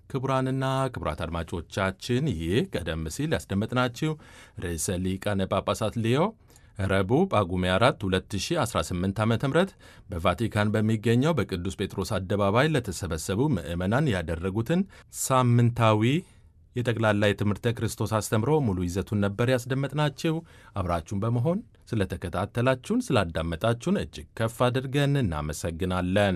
ክቡራንና ክቡራት አድማጮቻችን ይህ ቀደም ሲል ያስደመጥናችሁ ርዕሰ ሊቃነ ጳጳሳት ሊዮ ረቡዕ ጳጉሜ 4 2018 ዓ ም በቫቲካን በሚገኘው በቅዱስ ጴጥሮስ አደባባይ ለተሰበሰቡ ምዕመናን ያደረጉትን ሳምንታዊ የጠቅላላ የትምህርተ ክርስቶስ አስተምሮ ሙሉ ይዘቱን ነበር ያስደመጥናችሁ። አብራችሁን በመሆን ስለተከታተላችሁን፣ ስላዳመጣችሁን እጅግ ከፍ አድርገን እናመሰግናለን።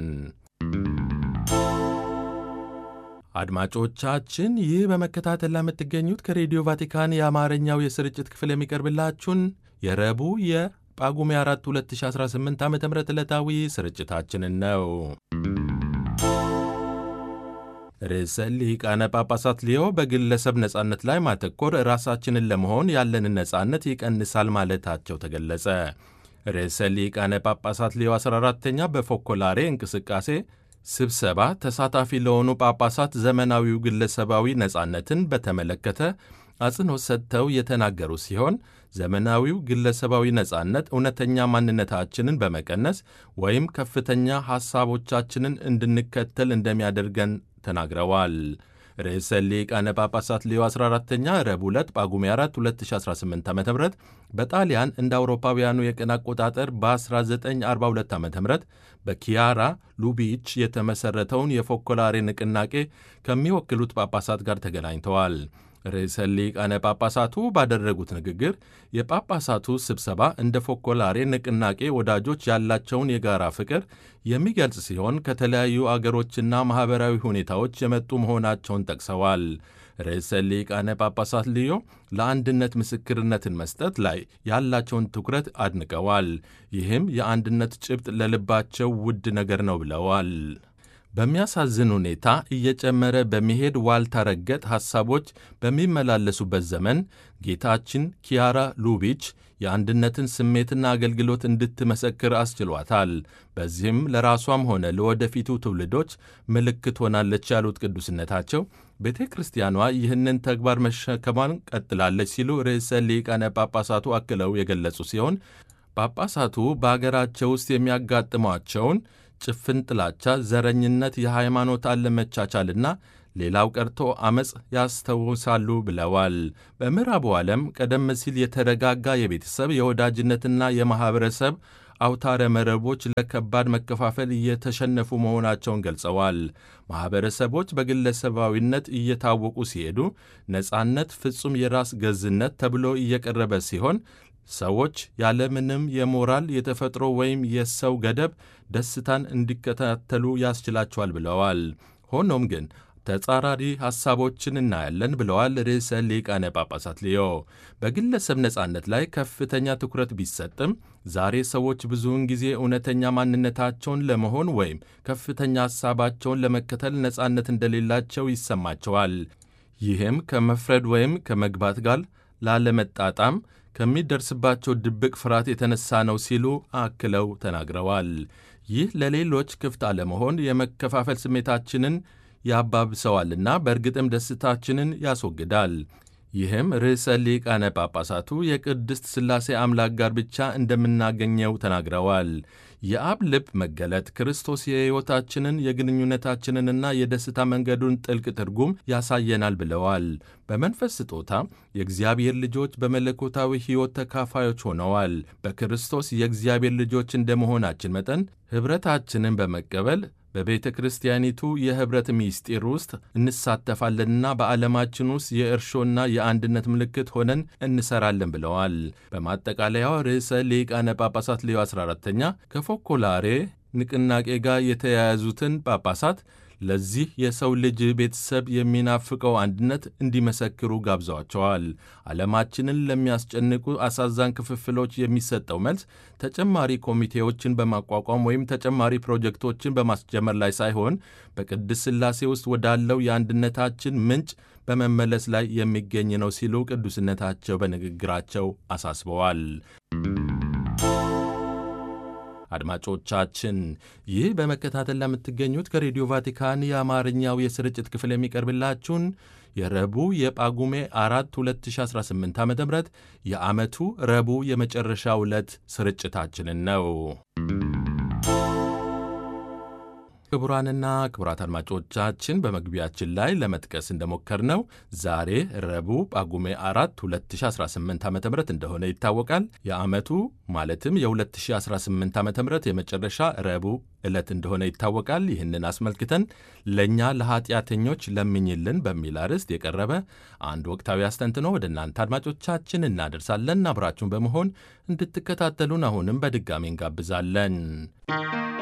አድማጮቻችን ይህ በመከታተል ላይ የምትገኙት ከሬዲዮ ቫቲካን የአማርኛው የስርጭት ክፍል የሚቀርብላችሁን የረቡዕ የጳጉሜ 4 2018 ዓ ም ዕለታዊ ስርጭታችንን ነው። ርዕሰ ሊቃነ ጳጳሳት ሊዮ በግለሰብ ነጻነት ላይ ማተኮር ራሳችንን ለመሆን ያለንን ነጻነት ይቀንሳል ማለታቸው ተገለጸ። ርዕሰ ሊቃነ ጳጳሳት ሊዮ 14ተኛ በፎኮላሬ እንቅስቃሴ ስብሰባ ተሳታፊ ለሆኑ ጳጳሳት ዘመናዊው ግለሰባዊ ነጻነትን በተመለከተ አጽንኦት ሰጥተው የተናገሩ ሲሆን ዘመናዊው ግለሰባዊ ነጻነት እውነተኛ ማንነታችንን በመቀነስ ወይም ከፍተኛ ሐሳቦቻችንን እንድንከተል እንደሚያደርገን ተናግረዋል። ርዕሰ ሊቃነ ጳጳሳት ሌዮ 14ተኛ ረቡዕ ዕለት ጳጉሜ 4 2018 ዓ ም በጣሊያን እንደ አውሮፓውያኑ የቀን አቆጣጠር በ1942 ዓ ም በኪያራ ሉቢች የተመሠረተውን የፎኮላሬ ንቅናቄ ከሚወክሉት ጳጳሳት ጋር ተገናኝተዋል። ርዕሰ ሊቃነ ጳጳሳቱ ባደረጉት ንግግር የጳጳሳቱ ስብሰባ እንደ ፎኮላሬ ንቅናቄ ወዳጆች ያላቸውን የጋራ ፍቅር የሚገልጽ ሲሆን ከተለያዩ አገሮችና ማኅበራዊ ሁኔታዎች የመጡ መሆናቸውን ጠቅሰዋል። ርዕሰ ሊቃነ ጳጳሳት ልዮ ለአንድነት ምስክርነትን መስጠት ላይ ያላቸውን ትኩረት አድንቀዋል። ይህም የአንድነት ጭብጥ ለልባቸው ውድ ነገር ነው ብለዋል። በሚያሳዝን ሁኔታ እየጨመረ በሚሄድ ዋልታ ረገጥ ሐሳቦች በሚመላለሱበት ዘመን ጌታችን ኪያራ ሉቢች የአንድነትን ስሜትና አገልግሎት እንድትመሰክር አስችሏታል። በዚህም ለራሷም ሆነ ለወደፊቱ ትውልዶች ምልክት ሆናለች ያሉት ቅዱስነታቸው ቤተ ክርስቲያኗ ይህንን ተግባር መሸከሟን ቀጥላለች ሲሉ ርዕሰ ሊቃነ ጳጳሳቱ አክለው የገለጹ ሲሆን ጳጳሳቱ በአገራቸው ውስጥ የሚያጋጥሟቸውን ጭፍን ጥላቻ፣ ዘረኝነት፣ የሃይማኖት አለመቻቻልና ሌላው ቀርቶ ዐመፅ ያስታውሳሉ ብለዋል። በምዕራቡ ዓለም ቀደም ሲል የተረጋጋ የቤተሰብ የወዳጅነትና የማኅበረሰብ አውታረ መረቦች ለከባድ መከፋፈል እየተሸነፉ መሆናቸውን ገልጸዋል። ማኅበረሰቦች በግለሰባዊነት እየታወቁ ሲሄዱ ነጻነት ፍጹም የራስ ገዝነት ተብሎ እየቀረበ ሲሆን ሰዎች ያለምንም የሞራል የተፈጥሮ ወይም የሰው ገደብ ደስታን እንዲከታተሉ ያስችላቸዋል ብለዋል። ሆኖም ግን ተጻራሪ ሐሳቦችን እናያለን ብለዋል ርዕሰ ሊቃነ ጳጳሳት ሊዮ። በግለሰብ ነጻነት ላይ ከፍተኛ ትኩረት ቢሰጥም ዛሬ ሰዎች ብዙውን ጊዜ እውነተኛ ማንነታቸውን ለመሆን ወይም ከፍተኛ ሐሳባቸውን ለመከተል ነጻነት እንደሌላቸው ይሰማቸዋል። ይህም ከመፍረድ ወይም ከመግባት ጋር ላለመጣጣም ከሚደርስባቸው ድብቅ ፍርሃት የተነሳ ነው ሲሉ አክለው ተናግረዋል። ይህ ለሌሎች ክፍት አለመሆን የመከፋፈል ስሜታችንን ያባብሰዋልና በእርግጥም ደስታችንን ያስወግዳል። ይህም ርዕሰ ሊቃነ ጳጳሳቱ የቅድስት ሥላሴ አምላክ ጋር ብቻ እንደምናገኘው ተናግረዋል። የአብ ልብ መገለጥ ክርስቶስ የሕይወታችንን የግንኙነታችንንና የደስታ መንገዱን ጥልቅ ትርጉም ያሳየናል ብለዋል። በመንፈስ ስጦታ የእግዚአብሔር ልጆች በመለኮታዊ ሕይወት ተካፋዮች ሆነዋል። በክርስቶስ የእግዚአብሔር ልጆች እንደመሆናችን መጠን ኅብረታችንን በመቀበል በቤተ ክርስቲያኒቱ የኅብረት ምስጢር ውስጥ እንሳተፋለንና በዓለማችን ውስጥ የእርሾና የአንድነት ምልክት ሆነን እንሰራለን ብለዋል። በማጠቃለያው ርዕሰ ሊቃነ ጳጳሳት ሌዮ 14ተኛ ከፎኮላሬ ንቅናቄ ጋር የተያያዙትን ጳጳሳት ለዚህ የሰው ልጅ ቤተሰብ የሚናፍቀው አንድነት እንዲመሰክሩ ጋብዘዋቸዋል። ዓለማችንን ለሚያስጨንቁ አሳዛኝ ክፍፍሎች የሚሰጠው መልስ ተጨማሪ ኮሚቴዎችን በማቋቋም ወይም ተጨማሪ ፕሮጀክቶችን በማስጀመር ላይ ሳይሆን በቅድስት ሥላሴ ውስጥ ወዳለው የአንድነታችን ምንጭ በመመለስ ላይ የሚገኝ ነው ሲሉ ቅዱስነታቸው በንግግራቸው አሳስበዋል። አድማጮቻችን ይህ በመከታተል ለምትገኙት ከሬዲዮ ቫቲካን የአማርኛው የስርጭት ክፍል የሚቀርብላችሁን የረቡዕ የጳጉሜ አራት 2018 ዓ ም የዓመቱ ረቡዕ የመጨረሻ ዕለት ስርጭታችንን ነው። ክቡራንና ክቡራት አድማጮቻችን በመግቢያችን ላይ ለመጥቀስ እንደሞከርነው ዛሬ ረቡዕ ጳጉሜ 4 2018 ዓ ም እንደሆነ ይታወቃል። የዓመቱ ማለትም የ2018 ዓ ም የመጨረሻ ረቡዕ ዕለት እንደሆነ ይታወቃል። ይህንን አስመልክተን ለእኛ ለኃጢአተኞች ለምኝልን በሚል አርዕስት የቀረበ አንድ ወቅታዊ አስተንትኖ ወደ እናንተ አድማጮቻችን እናደርሳለን። አብራችሁን በመሆን እንድትከታተሉን አሁንም በድጋሚ እንጋብዛለን።